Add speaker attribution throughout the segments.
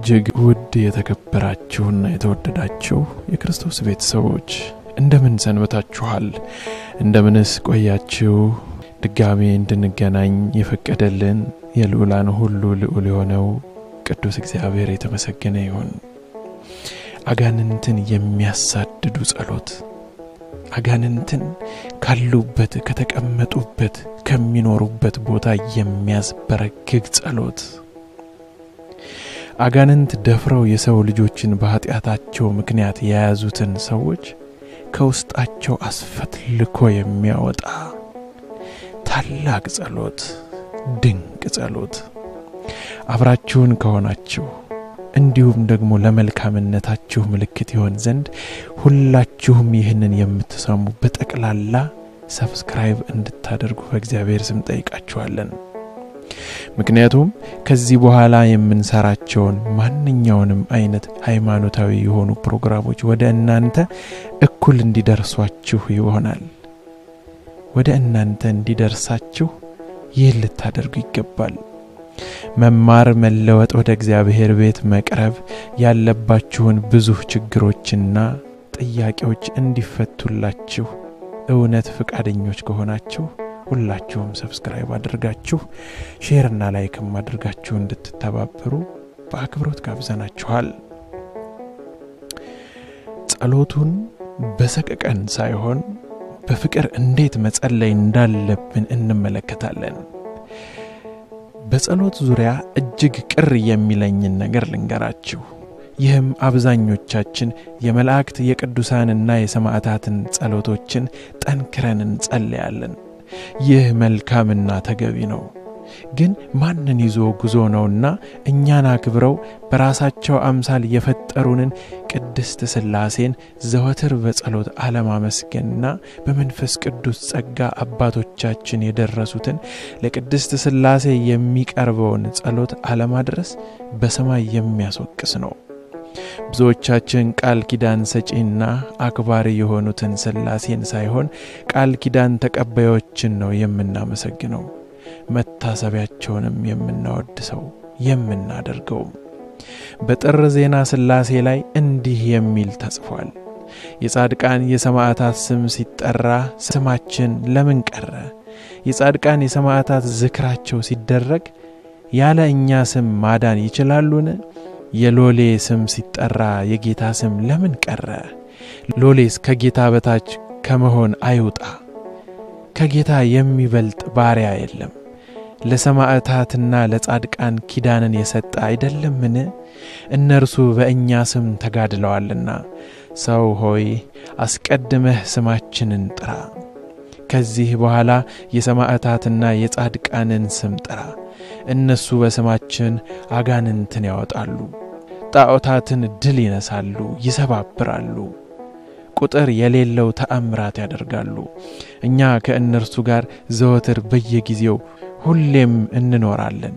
Speaker 1: እጅግ ውድ የተከበራችሁና የተወደዳችሁ የክርስቶስ ቤተሰቦች እንደምን ሰንበታችኋል? እንደምንስ ቆያችሁ? ድጋሜ እንድንገናኝ የፈቀደልን የልዑላን ሁሉ ልዑል የሆነው ቅዱስ እግዚአብሔር የተመሰገነ ይሁን። አጋንንትን የሚያሳድዱ ጸሎት፣ አጋንንትን ካሉበት ከተቀመጡበት ከሚኖሩበት ቦታ የሚያስበረግግ ጸሎት አጋንንት ደፍረው የሰው ልጆችን በኃጢአታቸው ምክንያት የያዙትን ሰዎች ከውስጣቸው አስፈትልኮ የሚያወጣ ታላቅ ጸሎት፣ ድንቅ ጸሎት። አብራችሁን ከሆናችሁ እንዲሁም ደግሞ ለመልካምነታችሁ ምልክት ይሆን ዘንድ ሁላችሁም ይህንን የምትሰሙ በጠቅላላ ሰብስክራይብ እንድታደርጉ በእግዚአብሔር ስም ጠይቃችኋለን። ምክንያቱም ከዚህ በኋላ የምንሰራቸውን ማንኛውንም አይነት ሃይማኖታዊ የሆኑ ፕሮግራሞች ወደ እናንተ እኩል እንዲደርሷችሁ ይሆናል። ወደ እናንተ እንዲደርሳችሁ ይህን ልታደርጉ ይገባል። መማር፣ መለወጥ፣ ወደ እግዚአብሔር ቤት መቅረብ ያለባችሁን ብዙ ችግሮችና ጥያቄዎች እንዲፈቱላችሁ እውነት ፈቃደኞች ከሆናችሁ ሁላችሁም ሰብስክራይብ አድርጋችሁ ሼርና ላይክም አድርጋችሁ እንድትተባበሩ በአክብሮት ጋብዘናችኋል። ጸሎቱን በሰቀቀን ሳይሆን በፍቅር እንዴት መጸለይ እንዳለብን እንመለከታለን። በጸሎት ዙሪያ እጅግ ቅር የሚለኝን ነገር ልንገራችሁ። ይህም አብዛኞቻችን የመላእክት የቅዱሳንና የሰማዕታትን ጸሎቶችን ጠንክረን እንጸልያለን። ይህ መልካምና ተገቢ ነው። ግን ማንን ይዞ ጉዞ ነውና እኛን አክብረው በራሳቸው አምሳል የፈጠሩንን ቅድስት ሥላሴን ዘወትር በጸሎት አለማመስገንና በመንፈስ ቅዱስ ጸጋ አባቶቻችን የደረሱትን ለቅድስት ሥላሴ የሚቀርበውን ጸሎት አለማድረስ በሰማይ የሚያስወቅስ ነው። ብዙዎቻችን ቃል ኪዳን ሰጪና አክባሪ የሆኑትን ሥላሴን ሳይሆን ቃል ኪዳን ተቀባዮችን ነው የምናመሰግነው፣ መታሰቢያቸውንም የምናወድሰው የምናደርገውም። በጥር ዜና ሥላሴ ላይ እንዲህ የሚል ተጽፏል። የጻድቃን የሰማዕታት ስም ሲጠራ ስማችን ለምን ቀረ? የጻድቃን የሰማዕታት ዝክራቸው ሲደረግ ያለ እኛ ስም ማዳን ይችላሉን? የሎሌ ስም ሲጠራ የጌታ ስም ለምን ቀረ? ሎሌስ ከጌታ በታች ከመሆን አይውጣ። ከጌታ የሚበልጥ ባሪያ የለም። ለሰማዕታትና ለጻድቃን ኪዳንን የሰጠ አይደለምን? እነርሱ በእኛ ስም ተጋድለዋልና። ሰው ሆይ አስቀድመህ ስማችንን ጥራ። ከዚህ በኋላ የሰማዕታትና የጻድቃንን ስም ጥራ። እነሱ በስማችን አጋንንትን ያወጣሉ፣ ጣዖታትን ድል ይነሳሉ፣ ይሰባብራሉ፣ ቁጥር የሌለው ተአምራት ያደርጋሉ። እኛ ከእነርሱ ጋር ዘወትር በየጊዜው ሁሌም እንኖራለን።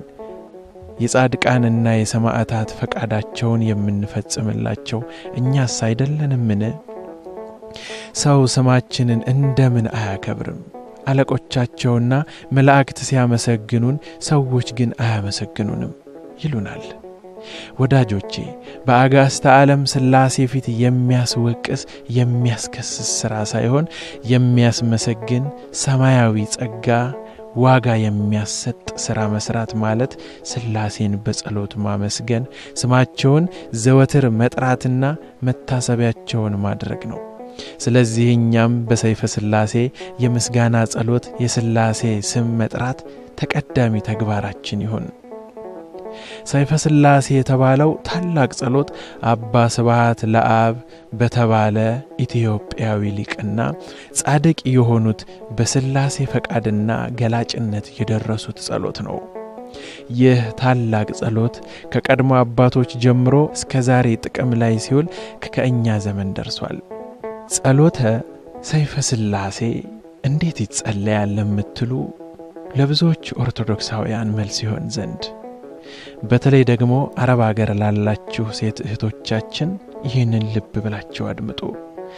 Speaker 1: የጻድቃንና የሰማዕታት ፈቃዳቸውን የምንፈጽምላቸው እኛስ አይደለንምን? ሰው ስማችንን እንደምን አያከብርም? አለቆቻቸውና መላእክት ሲያመሰግኑን ሰዎች ግን አያመሰግኑንም ይሉናል። ወዳጆቼ በአጋስተ ዓለም ሥላሴ ፊት የሚያስወቅስ የሚያስከስስ ሥራ ሳይሆን የሚያስመሰግን ሰማያዊ ጸጋ ዋጋ የሚያሰጥ ሥራ መሥራት ማለት ሥላሴን በጸሎት ማመስገን፣ ስማቸውን ዘወትር መጥራትና መታሰቢያቸውን ማድረግ ነው። ስለዚህ እኛም በሰይፈ ሥላሴ የምስጋና ጸሎት የሥላሴ ስም መጥራት ተቀዳሚ ተግባራችን ይሁን። ሰይፈ ሥላሴ የተባለው ታላቅ ጸሎት አባ ስብሃት ለአብ በተባለ ኢትዮጵያዊ ሊቅና ጻድቅ የሆኑት በሥላሴ ፈቃድና ገላጭነት የደረሱት ጸሎት ነው። ይህ ታላቅ ጸሎት ከቀድሞ አባቶች ጀምሮ እስከ ዛሬ ጥቅም ላይ ሲውል ከእኛ ዘመን ደርሷል። ጸሎተ ሰይፈ ሥላሴ እንዴት ይጸለያል ለምትሉ ለብዙዎች ኦርቶዶክሳውያን መልስ ይሆን ዘንድ በተለይ ደግሞ አረብ አገር ላላችሁ ሴት እህቶቻችን ይህንን ልብ ብላችሁ አድምጡ።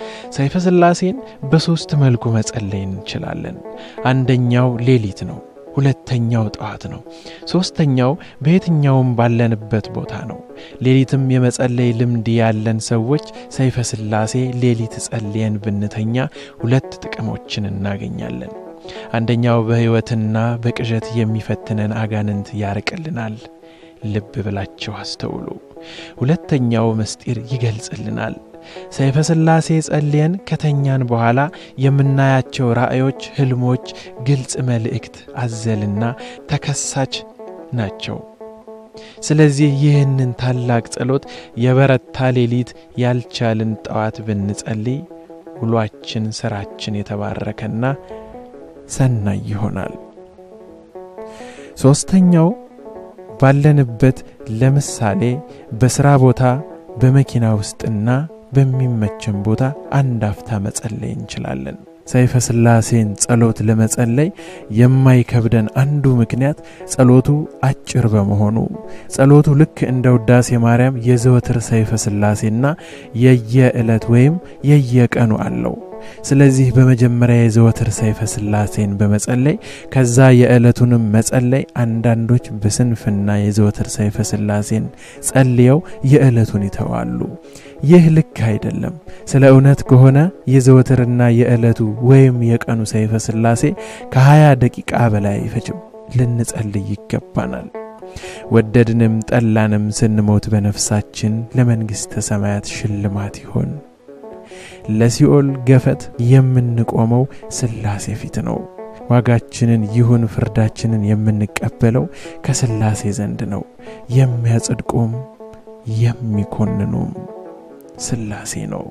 Speaker 1: ሰይፈ ሥላሴን በሦስት መልኩ መጸለይ እንችላለን። አንደኛው ሌሊት ነው። ሁለተኛው ጠዋት ነው። ሦስተኛው በየትኛውም ባለንበት ቦታ ነው። ሌሊትም የመጸለይ ልምድ ያለን ሰዎች ሰይፈ ሥላሴ ሌሊት ጸልየን ብንተኛ ሁለት ጥቅሞችን እናገኛለን። አንደኛው በሕይወትና በቅዠት የሚፈትነን አጋንንት ያርቅልናል። ልብ ብላችሁ አስተውሉ። ሁለተኛው ምስጢር ይገልጽልናል። ሰይፈ ሥላሴ ጸልየን ከተኛን በኋላ የምናያቸው ራእዮች፣ ሕልሞች ግልጽ መልእክት አዘልና ተከሳች ናቸው። ስለዚህ ይህንን ታላቅ ጸሎት የበረታ ሌሊት ያልቻልን ጠዋት ብንጸልይ ውሏችን፣ ሥራችን የተባረከና ሰናይ ይሆናል። ሦስተኛው ባለንበት ለምሳሌ በሥራ ቦታ፣ በመኪና ውስጥና በሚመችን ቦታ አንድ አፍታ መጸለይ እንችላለን። ሰይፈ ሥላሴን ጸሎት ለመጸለይ የማይከብደን አንዱ ምክንያት ጸሎቱ አጭር በመሆኑ ጸሎቱ ልክ እንደ ውዳሴ ማርያም የዘወትር ሰይፈ ሥላሴና የየዕለት ወይም የየቀኑ አለው። ስለዚህ በመጀመሪያ የዘወትር ሰይፈ ሥላሴን በመጸለይ ከዛ የዕለቱንም መጸለይ አንዳንዶች በስንፍና የዘወትር ሰይፈ ሥላሴን ጸልየው የዕለቱን ይተዋሉ። ይህ ልክ አይደለም። ስለ እውነት ከሆነ የዘወትርና የዕለቱ ወይም የቀኑ ሰይፈ ሥላሴ ከሀያ ደቂቃ በላይ አይፈጅም። ልንጸልይ ይገባናል። ወደድንም ጠላንም ስንሞት በነፍሳችን ለመንግሥተ ሰማያት ሽልማት ይሆን። ለሲኦል ገፈት የምንቆመው ሥላሴ ፊት ነው። ዋጋችንን ይሁን ፍርዳችንን የምንቀበለው ከሥላሴ ዘንድ ነው። የሚያጽድቁም የሚኮንኑም ሥላሴ ነው።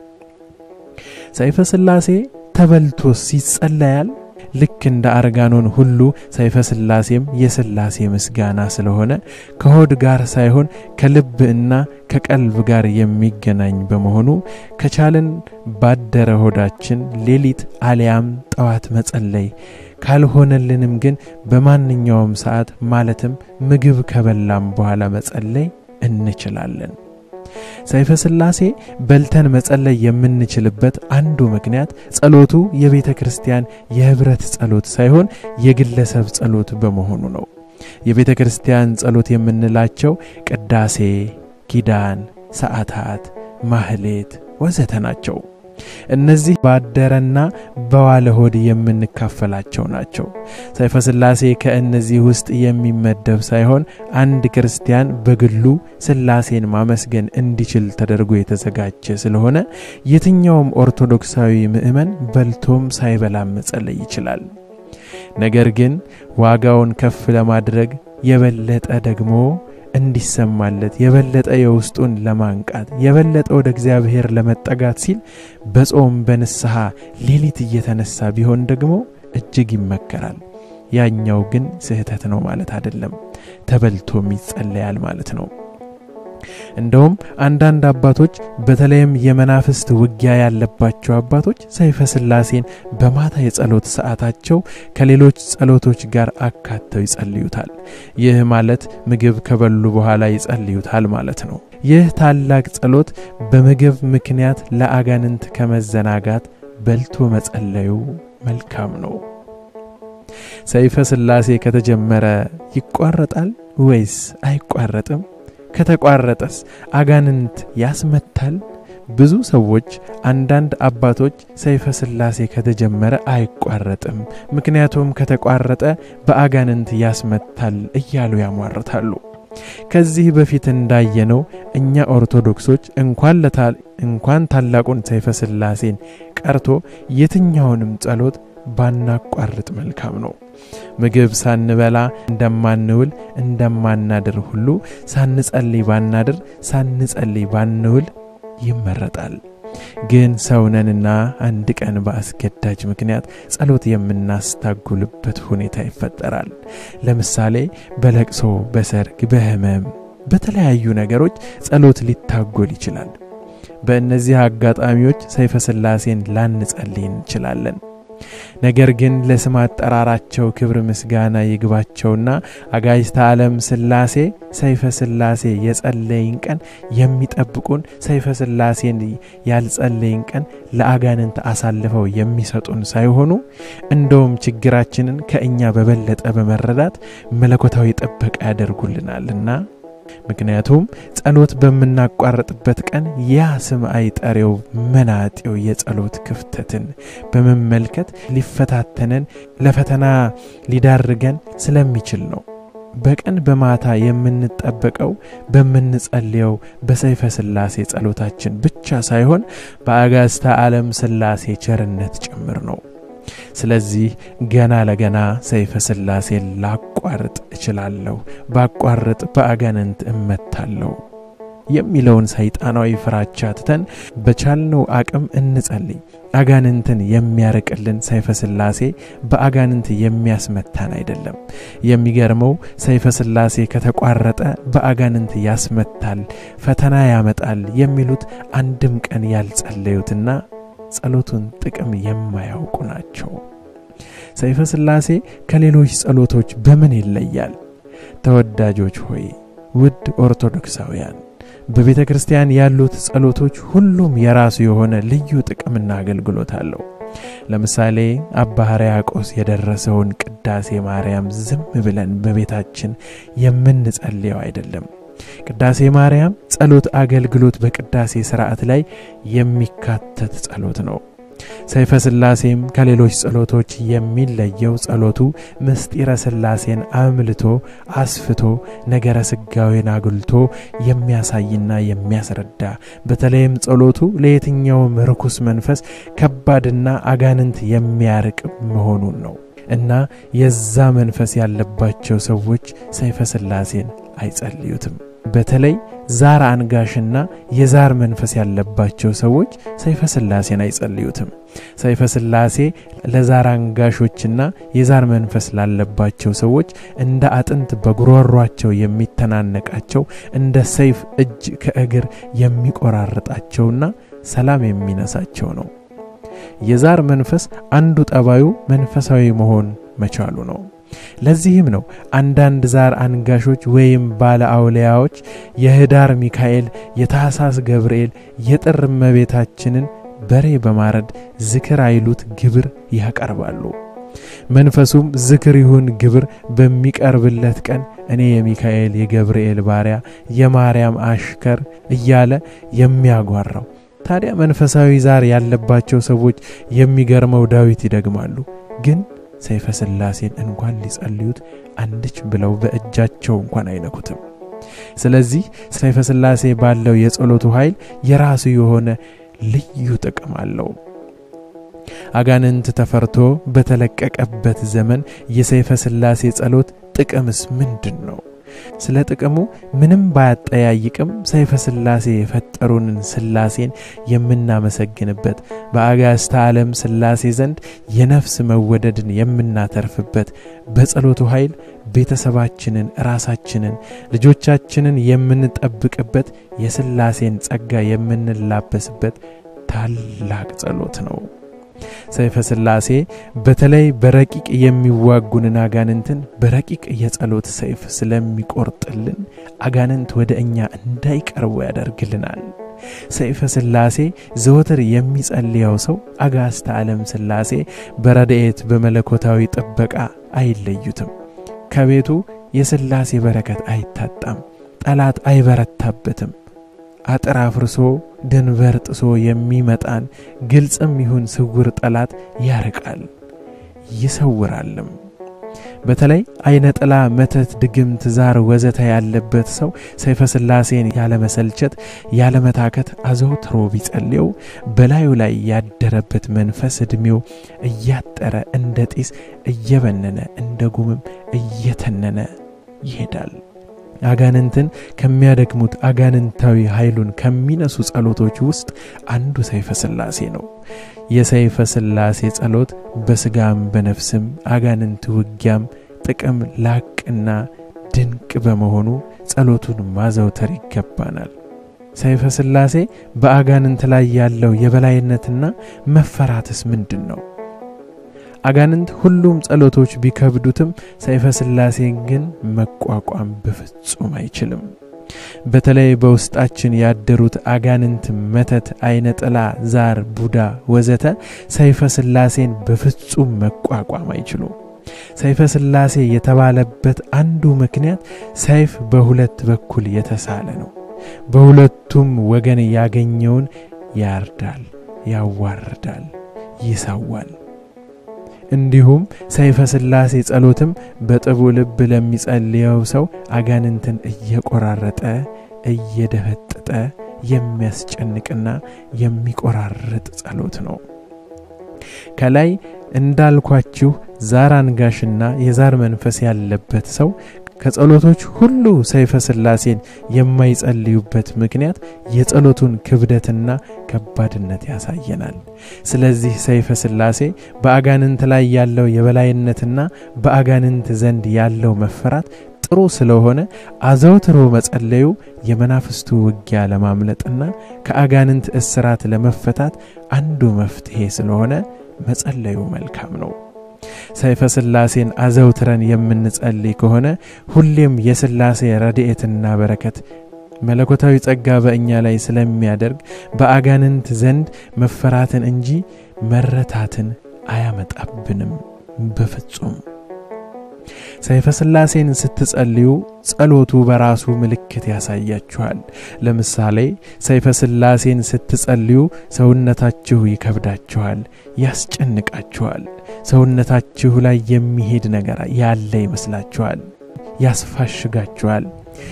Speaker 1: ሰይፈ ሥላሴ ተበልቶስ ይጸለያል? ልክ እንደ አርጋኖን ሁሉ ሰይፈ ሥላሴም የሥላሴ ምስጋና ስለሆነ ከሆድ ጋር ሳይሆን ከልብ እና ከቀልብ ጋር የሚገናኝ በመሆኑ ከቻልን ባደረ ሆዳችን ሌሊት አሊያም ጠዋት መጸለይ ካልሆነልንም ግን በማንኛውም ሰዓት ማለትም ምግብ ከበላም በኋላ መጸለይ እንችላለን። ሰይፈ ሥላሴ በልተን መጸለይ የምንችልበት አንዱ ምክንያት ጸሎቱ የቤተ ክርስቲያን የኅብረት ጸሎት ሳይሆን የግለሰብ ጸሎት በመሆኑ ነው። የቤተ ክርስቲያን ጸሎት የምንላቸው ቅዳሴ፣ ኪዳን፣ ሰዓታት፣ ማህሌት ወዘተ ናቸው። እነዚህ ባደረና በዋለ ሆድ የምንካፈላቸው ናቸው። ሰይፈ ሥላሴ ከእነዚህ ውስጥ የሚመደብ ሳይሆን አንድ ክርስቲያን በግሉ ሥላሴን ማመስገን እንዲችል ተደርጎ የተዘጋጀ ስለሆነ የትኛውም ኦርቶዶክሳዊ ምዕመን በልቶም ሳይበላም መጸለይ ይችላል። ነገር ግን ዋጋውን ከፍ ለማድረግ የበለጠ ደግሞ እንዲሰማለት የበለጠ የውስጡን ለማንቃት የበለጠ ወደ እግዚአብሔር ለመጠጋት ሲል በጾም በንስሐ ሌሊት እየተነሳ ቢሆን ደግሞ እጅግ ይመከራል። ያኛው ግን ስህተት ነው ማለት አይደለም። ተበልቶም ይጸለያል ማለት ነው። እንደውም አንዳንድ አባቶች በተለይም የመናፍስት ውጊያ ያለባቸው አባቶች ሰይፈ ሥላሴን በማታ የጸሎት ሰዓታቸው ከሌሎች ጸሎቶች ጋር አካተው ይጸልዩታል። ይህ ማለት ምግብ ከበሉ በኋላ ይጸልዩታል ማለት ነው። ይህ ታላቅ ጸሎት በምግብ ምክንያት ለአጋንንት ከመዘናጋት በልቶ መጸለዩ መልካም ነው። ሰይፈ ሥላሴ ከተጀመረ ይቋረጣል ወይስ አይቋረጥም? ከተቋረጠስ አጋንንት ያስመታል? ብዙ ሰዎች፣ አንዳንድ አባቶች ሰይፈ ሥላሴ ከተጀመረ አይቋረጥም፣ ምክንያቱም ከተቋረጠ በአጋንንት ያስመታል እያሉ ያሟርታሉ። ከዚህ በፊት እንዳየነው እኛ ኦርቶዶክሶች እንኳን እንኳን ታላቁን ሰይፈ ሥላሴን ቀርቶ የትኛውንም ጸሎት ባናቋርጥ መልካም ነው። ምግብ ሳንበላ እንደማንውል እንደማናድር ሁሉ ሳንጸልይ ባናድር ሳንጸልይ ባንውል ይመረጣል። ግን ሰውነንና አንድ ቀን በአስገዳጅ ምክንያት ጸሎት የምናስታጉልበት ሁኔታ ይፈጠራል። ለምሳሌ በለቅሶ፣ በሰርግ፣ በሕመም፣ በተለያዩ ነገሮች ጸሎት ሊታጎል ይችላል። በእነዚህ አጋጣሚዎች ሰይፈ ሥላሴን ላንጸልይ እንችላለን። ነገር ግን ለስም አጠራራቸው ክብር ምስጋና ይግባቸውና አጋዕዝተ ዓለም ሥላሴ ሰይፈ ሥላሴ የጸለይን ቀን የሚጠብቁን ሰይፈ ሥላሴን ያልጸለይን ቀን ለአጋንንት አሳልፈው የሚሰጡን ሳይሆኑ እንደውም ችግራችንን ከእኛ በበለጠ በመረዳት መለኮታዊ ጥበቃ ያደርጉልናልና ምክንያቱም ጸሎት በምናቋረጥበት ቀን ያ ስም አይጠሬው መናጤው የጸሎት ክፍተትን በመመልከት ሊፈታተነን ለፈተና ሊዳርገን ስለሚችል ነው። በቀን በማታ የምንጠበቀው በምንጸልየው በሰይፈ ሥላሴ ጸሎታችን ብቻ ሳይሆን በአጋዕዝተ ዓለም ሥላሴ ቸርነት ጭምር ነው። ስለዚህ ገና ለገና ሰይፈ ሥላሴን ላቋርጥ እችላለሁ፣ ባቋርጥ በአጋንንት እመታለሁ የሚለውን ሰይጣናዊ ፍራቻ ትተን በቻልነው አቅም እንጸልይ። አጋንንትን የሚያርቅልን ሰይፈ ሥላሴ በአጋንንት የሚያስመታን አይደለም። የሚገርመው ሰይፈ ሥላሴ ከተቋረጠ በአጋንንት ያስመታል፣ ፈተና ያመጣል የሚሉት አንድም ቀን ያልጸለዩትና ጸሎቱን ጥቅም የማያውቁ ናቸው። ሰይፈ ሥላሴ ከሌሎች ጸሎቶች በምን ይለያል? ተወዳጆች ሆይ ውድ ኦርቶዶክሳውያን በቤተ ክርስቲያን ያሉት ጸሎቶች ሁሉም የራሱ የሆነ ልዩ ጥቅምና አገልግሎት አለው። ለምሳሌ አባ ሕርያቆስ የደረሰውን ቅዳሴ ማርያም ዝም ብለን በቤታችን የምንጸልየው አይደለም። ቅዳሴ ማርያም ጸሎት አገልግሎት በቅዳሴ ሥርዓት ላይ የሚካተት ጸሎት ነው። ሰይፈ ሥላሴም ከሌሎች ጸሎቶች የሚለየው ጸሎቱ ምስጢረ ሥላሴን አምልቶ አስፍቶ ነገረ ሥጋዌን አጉልቶ የሚያሳይና የሚያስረዳ በተለይም ጸሎቱ ለየትኛውም ርኩስ መንፈስ ከባድና አጋንንት የሚያርቅ መሆኑን ነው እና የዛ መንፈስ ያለባቸው ሰዎች ሰይፈ ሥላሴን አይጸልዩትም። በተለይ ዛር አንጋሽና የዛር መንፈስ ያለባቸው ሰዎች ሰይፈ ሥላሴን አይጸልዩትም። ሰይፈ ሥላሴ ለዛር አንጋሾችና የዛር መንፈስ ላለባቸው ሰዎች እንደ አጥንት በጉሮሯቸው የሚተናነቃቸው እንደ ሰይፍ እጅ ከእግር የሚቆራርጣቸውና ሰላም የሚነሳቸው ነው። የዛር መንፈስ አንዱ ጠባዩ መንፈሳዊ መሆን መቻሉ ነው። ለዚህም ነው አንዳንድ ዛር አንጋሾች ወይም ባለ አውሊያዎች የህዳር ሚካኤል፣ የታህሳስ ገብርኤል፣ የጥር እመቤታችንን በሬ በማረድ ዝክር አይሉት ግብር ያቀርባሉ። መንፈሱም ዝክር ይሁን ግብር በሚቀርብለት ቀን እኔ የሚካኤል የገብርኤል ባሪያ የማርያም አሽከር እያለ የሚያጓራው ታዲያ መንፈሳዊ ዛር ያለባቸው ሰዎች የሚገርመው ዳዊት ይደግማሉ ግን ሰይፈ ሥላሴን እንኳን ሊጸልዩት አንድች ብለው በእጃቸው እንኳን አይነኩትም። ስለዚህ ሰይፈ ሥላሴ ባለው የጸሎቱ ኃይል የራሱ የሆነ ልዩ ጥቅም አለው። አጋንንት ተፈርቶ በተለቀቀበት ዘመን የሰይፈ ሥላሴ ጸሎት ጥቅምስ ምንድን ነው? ስለ ጥቅሙ ምንም ባያጠያይቅም ሰይፈ ሥላሴ የፈጠሩንን ሥላሴን የምናመሰግንበት በአጋዕዝተ ዓለም ሥላሴ ዘንድ የነፍስ መወደድን የምናተርፍበት በጸሎቱ ኃይል ቤተሰባችንን፣ ራሳችንን፣ ልጆቻችንን የምንጠብቅበት የሥላሴን ጸጋ የምንላበስበት ታላቅ ጸሎት ነው። ሰይፈ ሥላሴ በተለይ በረቂቅ የሚዋጉንን አጋንንትን በረቂቅ የጸሎት ሰይፍ ስለሚቆርጥልን አጋንንት ወደ እኛ እንዳይቀርቡ ያደርግልናል። ሰይፈ ሥላሴ ዘወትር የሚጸልየው ሰው አጋዕዝተ ዓለም ሥላሴ በረድኤት በመለኮታዊ ጥበቃ አይለዩትም። ከቤቱ የሥላሴ በረከት አይታጣም። ጠላት አይበረታበትም። አጥር አፍርሶ ድንበር ጥሶ የሚመጣን ግልጽም ይሁን ስውር ጠላት ያርቃል ይሰውራልም። በተለይ አይነ ጥላ፣ መተት፣ ድግምት፣ ዛር ወዘተ ያለበት ሰው ሰይፈ ሥላሴን ያለመሰልቸት ያለመታከት አዘውትሮ ቢጸልየው በላዩ ላይ ያደረበት መንፈስ ዕድሜው እያጠረ እንደ ጢስ እየበነነ እንደ ጉምም እየተነነ ይሄዳል። አጋንንትን ከሚያደክሙት አጋንንታዊ ኃይሉን ከሚነሱ ጸሎቶች ውስጥ አንዱ ሰይፈ ሥላሴ ነው። የሰይፈ ሥላሴ ጸሎት በሥጋም በነፍስም አጋንንት ውጊያም ጥቅም ላቅና ድንቅ በመሆኑ ጸሎቱን ማዘውተር ይገባናል። ሰይፈ ሥላሴ በአጋንንት ላይ ያለው የበላይነትና መፈራትስ ምንድን ነው? አጋንንት ሁሉም ጸሎቶች ቢከብዱትም ሰይፈ ሥላሴን ግን መቋቋም በፍጹም አይችልም። በተለይ በውስጣችን ያደሩት አጋንንት፣ መተት፣ አይነ ጥላ፣ ዛር፣ ቡዳ ወዘተ ሰይፈ ሥላሴን በፍጹም መቋቋም አይችሉም። ሰይፈ ሥላሴ የተባለበት አንዱ ምክንያት ሰይፍ በሁለት በኩል የተሳለ ነው። በሁለቱም ወገን ያገኘውን ያርዳል፣ ያዋርዳል፣ ይሰዋል። እንዲሁም ሰይፈ ሥላሴ ጸሎትም በጥቡ ልብ ለሚጸልየው ሰው አጋንንትን እየቆራረጠ እየደፈጠጠ የሚያስጨንቅና የሚቆራርጥ ጸሎት ነው። ከላይ እንዳልኳችሁ ዛር አንጋሽና የዛር መንፈስ ያለበት ሰው ከጸሎቶች ሁሉ ሰይፈ ሥላሴን የማይጸልዩበት ምክንያት የጸሎቱን ክብደትና ከባድነት ያሳየናል። ስለዚህ ሰይፈ ሥላሴ በአጋንንት ላይ ያለው የበላይነትና በአጋንንት ዘንድ ያለው መፈራት ጥሩ ስለሆነ አዘውትሮ መጸለዩ የመናፍስቱ ውጊያ ለማምለጥና ከአጋንንት እስራት ለመፈታት አንዱ መፍትሔ ስለሆነ መጸለዩ መልካም ነው። ሰይፈ ሥላሴን አዘውትረን የምንጸልይ ከሆነ ሁሌም የሥላሴ ረድኤትና በረከት መለኮታዊ ጸጋ በእኛ ላይ ስለሚያደርግ በአጋንንት ዘንድ መፈራትን እንጂ መረታትን አያመጣብንም በፍጹም። ሰይፈ ሥላሴን ስትጸልዩ ጸሎቱ በራሱ ምልክት ያሳያችኋል። ለምሳሌ ሰይፈ ሥላሴን ስትጸልዩ ሰውነታችሁ ይከብዳችኋል፣ ያስጨንቃችኋል። ሰውነታችሁ ላይ የሚሄድ ነገር ያለ ይመስላችኋል፣ ያስፋሽጋችኋል፣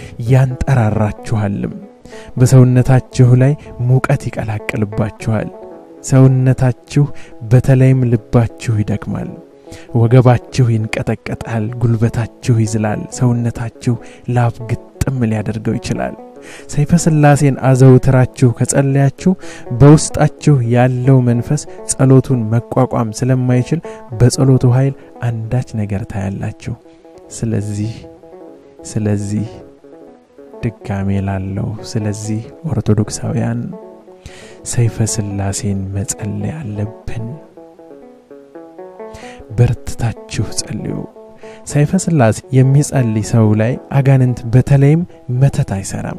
Speaker 1: ያንጠራራችኋልም። በሰውነታችሁ ላይ ሙቀት ይቀላቅልባችኋል። ሰውነታችሁ በተለይም ልባችሁ ይደክማል። ወገባችሁ ይንቀጠቀጣል፣ ጉልበታችሁ ይዝላል፣ ሰውነታችሁ ላብ ግጥም ሊያደርገው ይችላል። ሰይፈ ሥላሴን አዘውትራችሁ ከጸለያችሁ በውስጣችሁ ያለው መንፈስ ጸሎቱን መቋቋም ስለማይችል በጸሎቱ ኃይል አንዳች ነገር ታያላችሁ። ስለዚህ ስለዚህ ድጋሜ ላለው ስለዚህ ኦርቶዶክሳውያን ሰይፈ ሥላሴን መጸለይ አለብን። በርትታችሁ ጸልዩ። ሰይፈ ሥላሴ የሚጸልይ ሰው ላይ አጋንንት በተለይም መተት አይሰራም።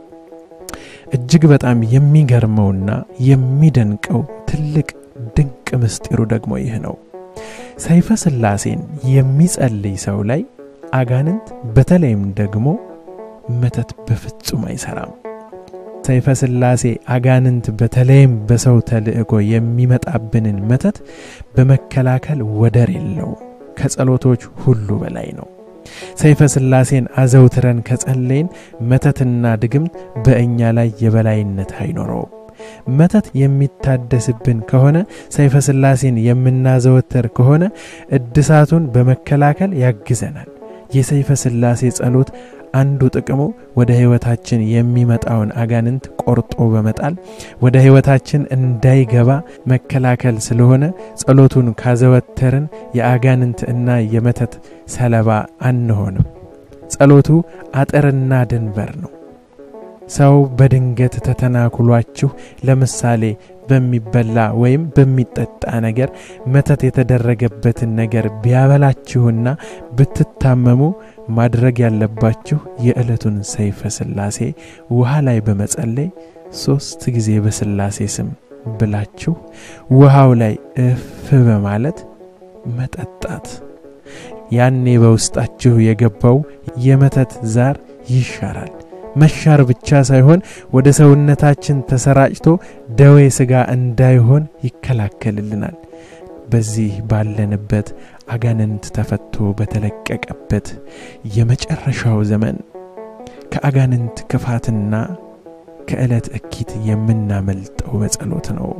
Speaker 1: እጅግ በጣም የሚገርመውና የሚደንቀው ትልቅ ድንቅ ምስጢሩ ደግሞ ይህ ነው። ሰይፈ ሥላሴን የሚጸልይ ሰው ላይ አጋንንት በተለይም ደግሞ መተት በፍጹም አይሰራም። ሰይፈ ሥላሴ አጋንንት በተለይም በሰው ተልእኮ የሚመጣብንን መተት በመከላከል ወደር የለው፣ ከጸሎቶች ሁሉ በላይ ነው። ሰይፈ ሥላሴን አዘውትረን ከጸለይን መተትና ድግምት በእኛ ላይ የበላይነት አይኖረውም። መተት የሚታደስብን ከሆነ ሰይፈ ሥላሴን የምናዘወትር ከሆነ እድሳቱን በመከላከል ያግዘናል። የሰይፈ ሥላሴ ጸሎት አንዱ ጥቅሙ ወደ ሕይወታችን የሚመጣውን አጋንንት ቆርጦ በመጣል ወደ ሕይወታችን እንዳይገባ መከላከል ስለሆነ ጸሎቱን ካዘወተርን የአጋንንት እና የመተት ሰለባ አንሆንም። ጸሎቱ አጥርና ድንበር ነው። ሰው በድንገት ተተናኩሏችሁ ለምሳሌ በሚበላ ወይም በሚጠጣ ነገር መተት የተደረገበትን ነገር ቢያበላችሁና ብትታመሙ ማድረግ ያለባችሁ የዕለቱን ሰይፈ ሥላሴ ውሃ ላይ በመጸለይ ሦስት ጊዜ በሥላሴ ስም ብላችሁ ውሃው ላይ እፍ በማለት መጠጣት። ያኔ በውስጣችሁ የገባው የመተት ዛር ይሻራል። መሻር ብቻ ሳይሆን ወደ ሰውነታችን ተሰራጭቶ ደዌ ሥጋ እንዳይሆን ይከላከልልናል። በዚህ ባለንበት አጋንንት ተፈቶ በተለቀቀበት የመጨረሻው ዘመን ከአጋንንት ክፋትና ከዕለት እኪት የምናመልጠው በጸሎት ነው።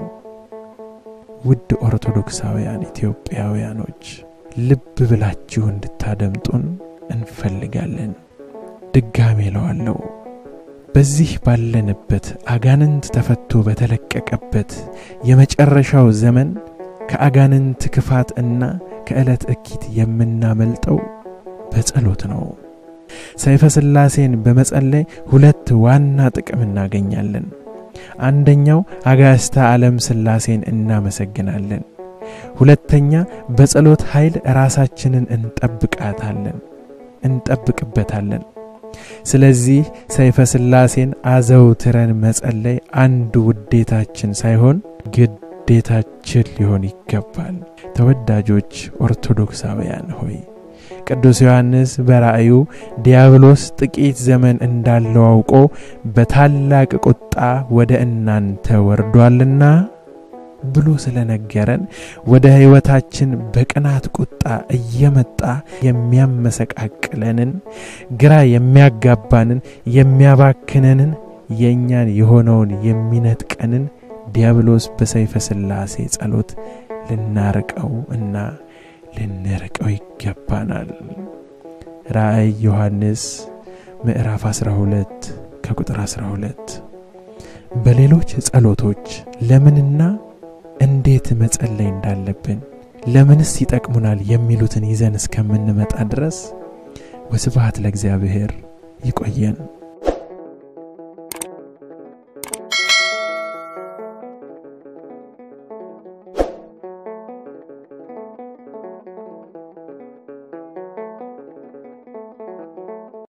Speaker 1: ውድ ኦርቶዶክሳውያን ኢትዮጵያውያኖች ልብ ብላችሁ እንድታደምጡን እንፈልጋለን። ድጋሜ እለዋለሁ። በዚህ ባለንበት አጋንንት ተፈቶ በተለቀቀበት የመጨረሻው ዘመን ከአጋንንት ክፋት እና ከዕለት እኪት የምናመልጠው በጸሎት ነው። ሰይፈ ሥላሴን በመጸለይ ሁለት ዋና ጥቅም እናገኛለን። አንደኛው አጋዕዝተ ዓለም ሥላሴን እናመሰግናለን። ሁለተኛ በጸሎት ኃይል ራሳችንን እንጠብቃታለን እንጠብቅበታለን። ስለዚህ ሰይፈ ሥላሴን አዘውትረን መጸለይ አንድ ውዴታችን ሳይሆን ግዴታችን ሊሆን ይገባል። ተወዳጆች ኦርቶዶክሳውያን ሆይ ቅዱስ ዮሐንስ በራእዩ ዲያብሎስ ጥቂት ዘመን እንዳለው አውቆ በታላቅ ቁጣ ወደ እናንተ ወርዷልና ብሎ ስለነገረን ወደ ሕይወታችን በቅናት ቁጣ እየመጣ የሚያመሰቃቅለንን ግራ የሚያጋባንን የሚያባክነንን የእኛን የሆነውን የሚነጥቀንን ዲያብሎስ በሰይፈ ሥላሴ ጸሎት ልናርቀው እና ልንርቀው ይገባናል። ራእይ ዮሐንስ ምዕራፍ 12 ከቁጥር 12። በሌሎች ጸሎቶች ለምንና እንዴት መጸለይ እንዳለብን ለምንስ ይጠቅሙናል የሚሉትን ይዘን እስከምንመጣ ድረስ ወስብሐት ለእግዚአብሔር። ይቆየን።